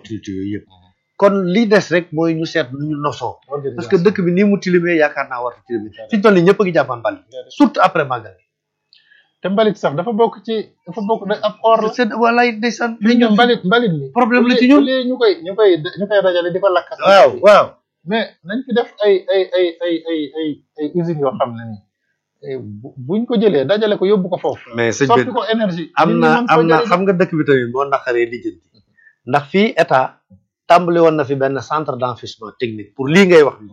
opportunité yooyu yëpp kon li des rek mooy ñu seet nu ñu nosoo parce que dëkk bi nii mu tilimee yaakaar naa wartu tilimee fi ñu toll nii ñëpp a ngi jàppaan mbali surtout après màggal te mbalit sax dafa bokk ci dafa bokk da ab or la c'est walaay ndeysaan mais ñun mbalit mbalit mi problème la ci ñun léegi ñu koy ñu koy ñu koy dajale di ko lakk waaw waaw mais nañ fi def ay ay ay ay ay ay ay usines yoo xam ne nii buñ ko jëlee dajale ko yóbbu ko foofu mais sëñ soppi bi ko énergie am na am na xam nga dëkk bi tamit moo naqaree lijjanti ndax fii état tàmbali woon na fi benn centre d'enfouissement technique pour lii ngay wax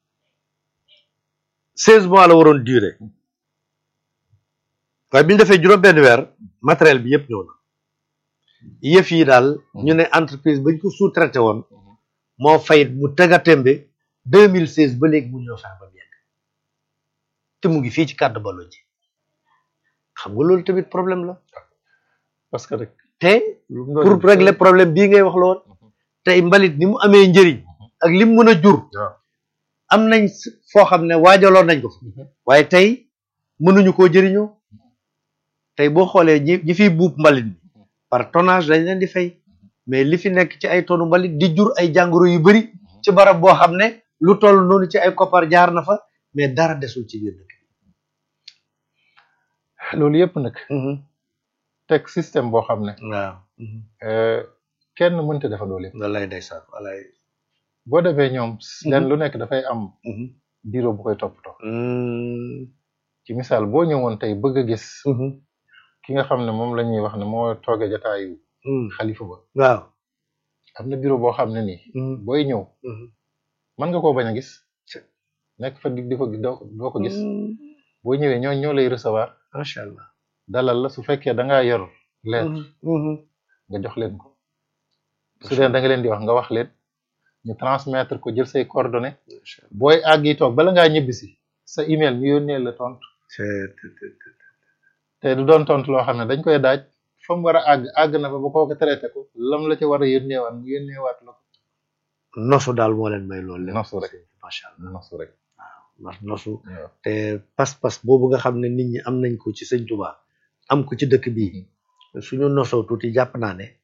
seize mois la waroon durer waaye bi ñu defee juróom benn weer matériel bi yëpp ñëw na yëf yi daal ñu ne entreprise bañ ko sous-traité woon moo fayit mu tega tembe deux mille seize ba léegi mu ñëw fex ba mu yegg te mu ngi fii ci kàddu balo ji xam nga loolu tamit problème la parce que rek te pour régler problème bii ngay wax la woon tey mbalit ni mu amee njëriñ ak li mu mën a jur am nañ foo xam ne waajaloon nañ ko waaye tey mënuñu koo jëriñoo tey boo xoolee ñi ñi fiy buub mbalit bi par tonnage dañ leen di fay mais li fi nekk ci ay tonu mbalit di jur ay jàngoro yu bari ci barab boo xam ne lu toll noonu ci ay koppar jaar na fa mais dara desul ci biir dëkk loolu yëpp nag teg système boo xam ne waaw kenn mënta defa loolu yëpp wallaay ndeysaan wallaay boo defee ñoom leen lu nekk dafay am bureau bu koy toppatoo ci misaal boo ñëwoon tey bëgg a gis ki nga xam ne moom la ñuy wax ne moo tooge jataayu xalifa ba waaw am na bureau boo xam ne nii booy ñëw mën nga koo bañ a gis nekk fa di di ko doo ko gis boo ñëwee ñoo ñoo lay recevoir macha allah dalal la su fekkee da ngaa yor lettre nga jox leen ko su dee da nga leen di wax nga wax leen ñu transmettre ko jël say coordonnées booy àgg yi toog bala ngaa ñibbisi sa email ñu yónnee la tontu te du doon tontu loo xam ne dañ koy daaj fa mu war a àgg àgg na fa ba kooku traité ko lam la ci war a yónneewaat mu yónneewaat la ko nosu daal moo leen may loolu lépp nosu rek macha allah nosu rek waaw ndax nosu waaw te pas-pas boobu nga xam ne nit ñi am nañ ko ci sëñ Touba am ko ci dëkk bii suñu nosoo tuuti jàpp naa ne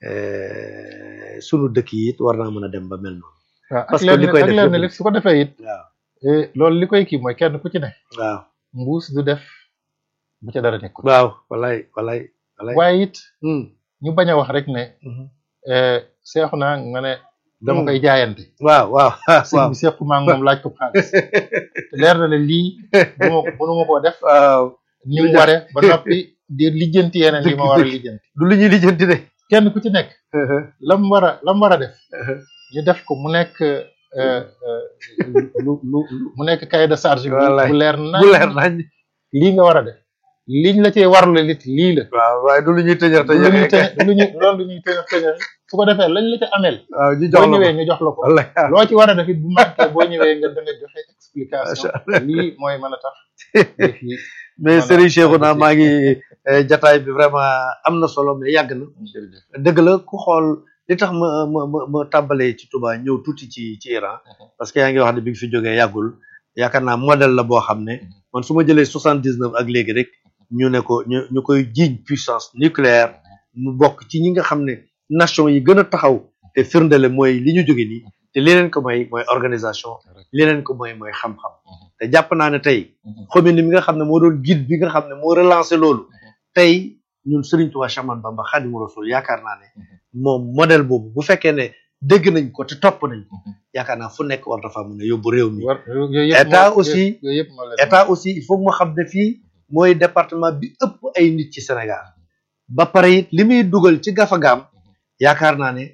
eh, sunu dëkk yi it war naa mën a dem ba mel noonu waaw ak Parce que li leen koy ak def leen yëpp- li su ko defee it waaw eh, loolu li koy kii mooy kenn ku ci ne waaw mbuus du def bu ca dara nekkul waaw walay walay walay waaye it Hmm, ñu bañ a wax rek ne mhm. eh, seexu naa nga ne dama Hmm. koy jaayante waaw waaw sëñ waaw bi seexu maa ngi moom laaj ko xaalis te leer na ne lii bu ma mënuma koo def waaw ni Lu mu jax- ware ba noppi di lijjanti yeneen yi ma war a Dëgg- lijjanti du lu ñuy lijjanti de kenn ku ci nekk lam war a lam war a def ñu def ko mu nekk euh, euh, lu lu lu- mu nekk cahier de charge bu Wallaay. bu leer na bu leer nañ lii nga war a def liñ la cee warlu lit lii la waaw waaye du lu ñuy tëjër du lu ñuy tëjër tëj du lu ñuy loolu lu ñuy tëj tëjal su ko defee lañ la ca amel waaw ñu boo jox la ñëwee ko ñu jox la ko wallaay loo ci war a def it bu manqué boo ñëwee nga da nga joxe explication Macha Allah. lii mooy mën a tax yëf yi mais Voilà. Serigne Cheikhouna maa ngi eh, jataay bi vraiment am na solo mais yàgg na jërëjëf dëgg la ku xool li tax ma ma ma ma tàmbalee ci Touba ñëw tuuti ci ci Iran parce que yaa ngi wax ne bi nga fi jógee yàggul yaakaar naa modèle la boo xam ne man su ma jëlee soixante dix neuf ak léegi rek ñu ne ko ñu ñu koy jiiñ puissance nucléaire mu bokk ci ñi nga xam ne nation yi gën a taxaw te firndele mooy li ñu jóge nii te li leen ko mooy mooy organisation li leen ko mooy mooy xam-xam te jàpp naa ne tey Khomeini mi nga xam ne moo doon guide bi nga xam ne moo relancé loolu tey ñun Serigne Touba Cheikh Ahmadou Bamba Khadimu Rasul yaakaar naa ne moom modèle boobu bu fekkee ne dégg nañ ko te topp nañ ko yaakaar naa fu nekk war dafa mën a yóbbu réew mi war yooyu yëpp État moo- aussi- yooyu yëpp moo leen état aussi il faut que mu xam ne fii mooy département bi ëpp ay nit ci Sénégal ba pare it li muy dugal ci gafagaam yaakaar naa ne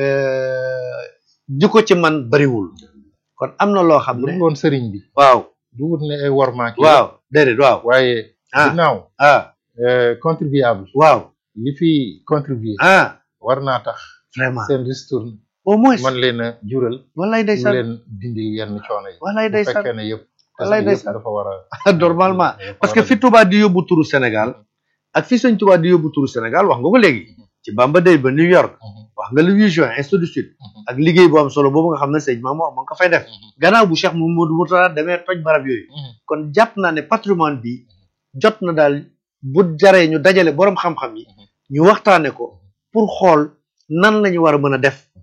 di ko ci man bariwul kon am na loo xam lu ne mu woon sëriñ bi waaw du wut ne ay wormaaki waaw déedéet waaw waaye Ah. ginnaaw ah euh, contribuable waaw li fi contribuer ah war naa tax vraiment seen ristourne au moins man leen a jural wallaay ñu ndeysaan leen dindil yenn coono yi wallaay bu ndeysaan fekkee ne yëpp Wallaay yëpp ndeysaan. dafa war a normalement dafa parce war que a- fi Touba di yóbbu turu Sénégal ak fi sëñ Touba di yóbbu turu Sénégal wax nga ko léegi ci Bamba Day ba New York wax nga le 8 juin ainsi de suite ak liggéey bu am solo boobu nga xam ne sëñ Mamour moo ngi ko fay def gannaaw bu Cheikh Mamadou Mourtada demee toj barab yooyu kon jàpp naa ne patrimoine bi jot na daal bu jaree ñu dajale borom xam-xam yi ñu waxtaane ko pour xool nan la ñu war a mën a def